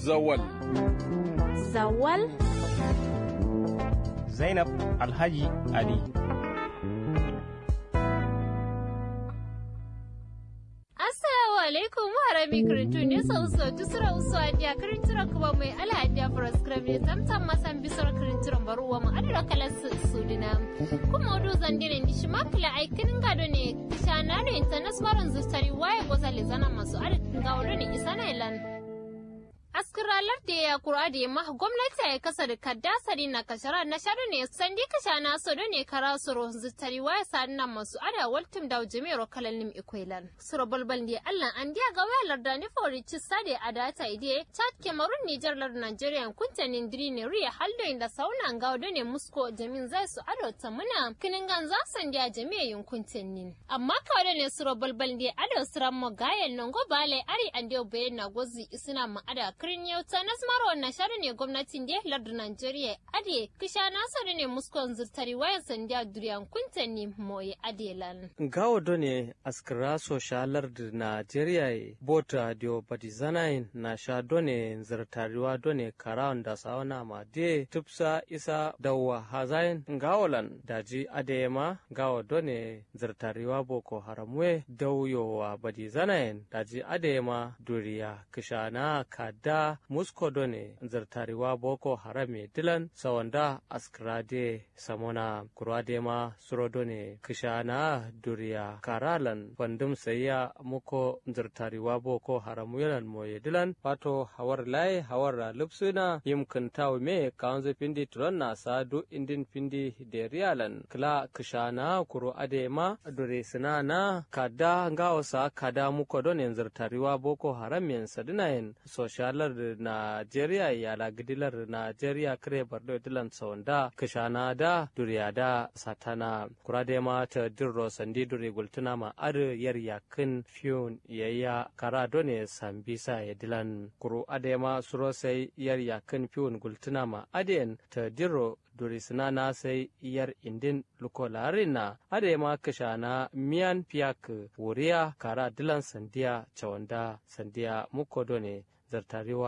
Zawal. Zawal? Zainab Alhaji Ali. Assalamu alaikum harami kirintu ne sau sau tusura usu adiya kirintira kuma mai ala adiya furaskram ne tamtam masan bisar kirintiran baruwa mu adira kalar su su dina. Kuma odu zandire ni shi makila aikinin gado ne kishana da international zustari waye goza le zana masu adadin gawo ne isa na ilan. askiralar da ya kura da yamma gwamnati ya kasa da kaddasari na kashara na shaɗu ne sandi kasha na so ne kara suro zutari waya sadi na masu ada waltum da jami'ar kalallim ikwailan suro balbal ne allan an diya ga wayar da ni fori ci sade a data ide chad cameroon niger lar nigeria kuntanin diri ne riya haldo inda sauna ga ne musko jamin zai su ado ta muna kinin gan za san diya jami'a yin kuntanin amma kawai ne suro balbal ne ado siran mo gayen nan go bale ari an diyo bayan na gozi isina ma ada kirin yauta na smaro wannan shari ne gwamnatin da lardin Najeriya ade kisha na sari ne muskon zurtari wayan sandiya duriyan kunta ne moye adelan. Gawo done askira so sha lardin Najeriya bota dio badizanain na sha done zurtariwa done karawan da sawana ma de tupsa isa dawa hazain gawolan daji adema gawo done zurtariwa boko haramwe dauyowa badizanain daji adema duriya kisha na kada musko done zartariwa boko harame dilan sawanda askrade samona kurade ma suro done kishana duriya karalan bandum sayya muko zartariwa boko haramu yalan moye dilan pato hawar lai hawar lupsuna yimkin taw me kawanzo pindi turon na sadu indin pindi de rialan kla kishana kuro ade ma dure sinana kada ngawasa kada muko done zartariwa boko haram yen sadinayen social Najeriya yala gidilar Najeriya kare bardo dilan sawanda kishana da duriya da satana kurade ma ta dirro sandi duri gultuna ma ar yar yakin fiyon yayya kara done sambisa ya dilan kuru ade ma suro sai yar yakin fiyon gultuna ma aden ta dirro duri sinana sai yar indin lukolarina ade ma kishana miyan piyak wuriya kara dilan sandiya cawanda sandiya muko done zartarewa